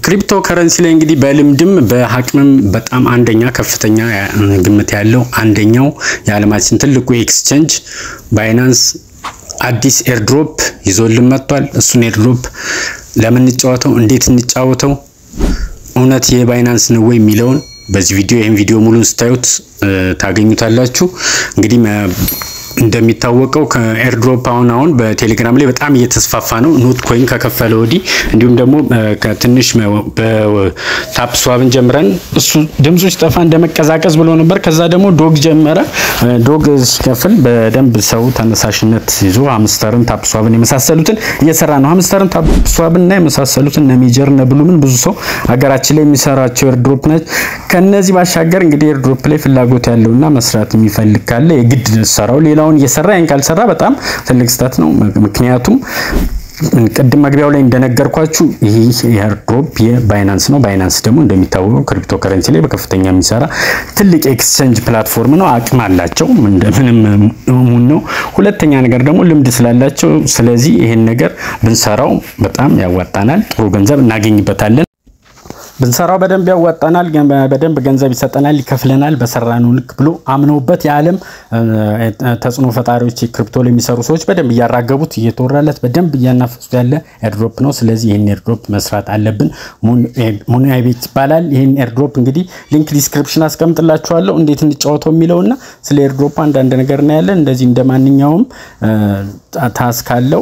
ክሪፕቶ ከረንሲ ላይ እንግዲህ በልምድም በአቅምም በጣም አንደኛ ከፍተኛ ግምት ያለው አንደኛው የዓለማችን ትልቁ ኤክስቼንጅ ባይናንስ አዲስ ኤርድሮፕ ይዞልን መጥቷል። እሱን ኤርድሮፕ ለምን እንጫወተው፣ እንዴት እንጫወተው፣ እውነት የባይናንስ ነው ወይ የሚለውን በዚህ ቪዲዮ ይህን ቪዲዮ ሙሉን ስታዩት ታገኙታላችሁ። እንግዲህ እንደሚታወቀው ከኤርድሮፕ አሁን አሁን በቴሌግራም ላይ በጣም እየተስፋፋ ነው። ኖት ኮይን ከከፈለ ወዲህ እንዲሁም ደግሞ ከትንሽ በታፕ ስዋብን ጀምረን እሱ ድምፁ ሲጠፋ እንደመቀዛቀዝ ብሎ ነበር። ከዛ ደግሞ ዶግ ጀመረ። ዶግ ሲከፍል በደንብ ሰው ተነሳሽነት ይዞ ሀምስተርን ታፕ ስዋብን የመሳሰሉትን እየሰራ ነው። ሀምስተርን ታፕ ስዋብን እና የመሳሰሉትን እነ ሜጀር እነ ብሉምን ብዙ ሰው ሀገራችን ላይ የሚሰራቸው ኤርድሮፕ ናቸው። ከነዚህ ባሻገር እንግዲህ ኤርድሮፕ ላይ ፍላጎት ያለውና መስራት የሚፈልግ ካለ የግድ ሰራው ሌላው እየሰራ ይህን ካልሰራ በጣም ትልቅ ስህተት ነው። ምክንያቱም ቅድም መግቢያው ላይ እንደነገርኳችሁ ይህ ኤርድሮፕ የባይናንስ ነው። ባይናንስ ደግሞ እንደሚታወቀው ክሪፕቶ ከረንሲ ላይ በከፍተኛ የሚሰራ ትልቅ ኤክስቼንጅ ፕላትፎርም ነው። አቅም አላቸው፣ እንደምንም ሙን ነው። ሁለተኛ ነገር ደግሞ ልምድ ስላላቸው፣ ስለዚህ ይህን ነገር ብንሰራው በጣም ያዋጣናል፣ ጥሩ ገንዘብ እናገኝበታለን። ብንሰራው በደንብ ያዋጣናል፣ በደንብ ገንዘብ ይሰጠናል፣ ይከፍለናል በሰራነው ልክ ብሎ አምነውበት የዓለም ተጽዕኖ ፈጣሪዎች ክሪፕቶ ላይ የሚሰሩ ሰዎች በደንብ እያራገቡት እየተወራለት በደንብ እያናፈሱት ያለ ኤርድሮፕ ነው። ስለዚህ ይህን ኤርድሮፕ መስራት አለብን። ሙናይ ቤት ይባላል። ይህን ኤርድሮፕ እንግዲህ ሊንክ ዲስክሪፕሽን አስቀምጥላችኋለሁ እንዴት እንጫወተው የሚለውና ስለ ኤርድሮፕ አንዳንድ ነገር እናያለን። እንደዚህ እንደ ማንኛውም ታስክ አለው።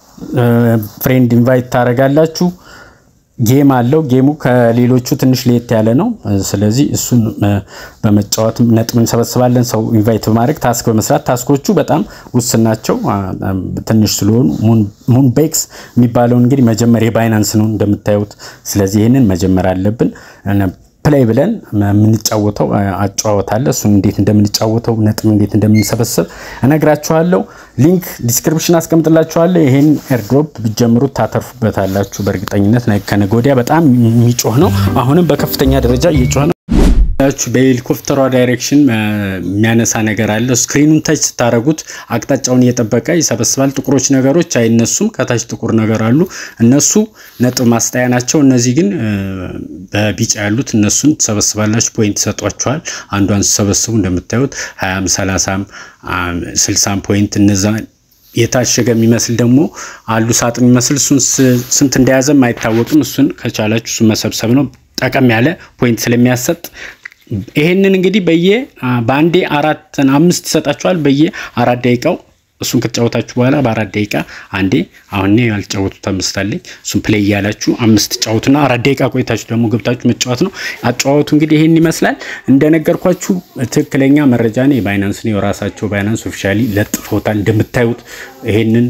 ፍሬንድ ኢንቫይት ታደርጋላችሁ። ጌም አለው። ጌሙ ከሌሎቹ ትንሽ ለየት ያለ ነው። ስለዚህ እሱን በመጫወት ነጥብ እንሰበስባለን። ሰው ኢንቫይት በማድረግ ታስክ በመስራት ታስኮቹ በጣም ውስን ናቸው፣ ትንሽ ስለሆኑ ሙን ቤክስ የሚባለውን እንግዲህ መጀመር የባይናንስ ነው እንደምታዩት። ስለዚህ ይህንን መጀመር አለብን። ፕሌይ ብለን የምንጫወተው አጫወት አለ። እሱን እንዴት እንደምንጫወተው ነጥብ እንዴት እንደምንሰበስብ እነግራችኋለሁ። ሊንክ ዲስክሪፕሽን አስቀምጥላችኋለሁ። ይሄን ኤርድሮፕ ብትጀምሩት ታተርፉበታላችሁ በእርግጠኝነት። ከነገ ወዲያ በጣም የሚጮህ ነው። አሁንም በከፍተኛ ደረጃ እየጮህ ነው። በሄሊኮፕተሯ ዳይሬክሽን የሚያነሳ ነገር አለ። ስክሪኑን ታች ስታደረጉት አቅጣጫውን እየጠበቀ ይሰበስባል። ጥቁሮች ነገሮች አይነሱም። ከታች ጥቁር ነገር አሉ። እነሱ ነጥብ ማስጣያ ናቸው። እነዚህ ግን በቢጫ ያሉት እነሱን ትሰበስባላችሁ። ፖይንት ይሰጧችኋል። አንዷን ሲሰበስቡ እንደምታዩት ሀያም ሰላሳም ስልሳም ፖይንት እነዛ የታሸገ የሚመስል ደግሞ አሉ ሳጥን የሚመስል እሱን ስንት እንደያዘም አይታወቅም። እሱን ከቻላችሁ እሱን መሰብሰብ ነው። ጠቀም ያለ ፖይንት ስለሚያሰጥ ይሄንን እንግዲህ በየ በአንዴ አራት አምስት ይሰጣችኋል። በየ አራት ደቂቃው እሱን ከተጫወታችሁ በኋላ በአራት ደቂቃ አንዴ አሁን ያልጫወቱት አምስት አለኝ እሱን ፕሌይ እያላችሁ አምስት ጫወቱና አራት ደቂቃ ቆይታችሁ ደግሞ ገብታችሁ መጫወት ነው። አጫወቱ እንግዲህ ይሄን ይመስላል። እንደነገርኳችሁ ትክክለኛ መረጃ ነው። የባይናንስ ነው የራሳቸው ባይናንስ ኦፊሻሊ ለጥፎታል። እንደምታዩት ይሄንን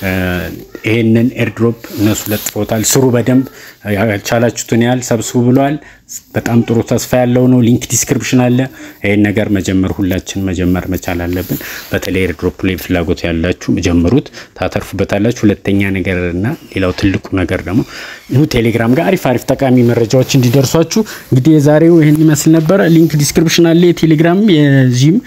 ይሄንን ኤርድሮፕ እነሱ ለጥፎታል። ስሩ በደንብ ያልቻላችሁትን ያህል ሰብስቡ ብለዋል። በጣም ጥሩ ተስፋ ያለው ነው። ሊንክ ዲስክሪፕሽን አለ። ይሄን ነገር መጀመር ሁላችን መጀመር መቻል አለብን። በተለይ ኤርድሮፕ ላይ ፍላጎት ያላችሁ ጀምሩት፣ ታተርፉበታላችሁ። ሁለተኛ ነገር እና ሌላው ትልቁ ነገር ደግሞ ኑ ቴሌግራም ጋር አሪፍ አሪፍ ጠቃሚ መረጃዎች እንዲደርሷችሁ እንግዲህ የዛሬው ይህን ይመስል ነበረ። ሊንክ ዲስክሪፕሽን አለ። የቴሌግራም የዚህም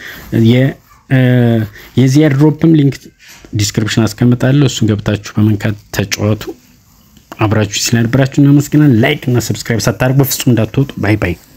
የዚህ ኤርድሮፕም ሊንክ ዲስክሪፕሽን አስቀምጣለሁ። እሱን ገብታችሁ በመንካት ተጫወቱ። አብራችሁ ስለነበራችሁ እናመስግናለን። ላይክ እና ሰብስክራይብ ሳታደርጉ በፍጹም እንዳትወጡ። ባይ ባይ።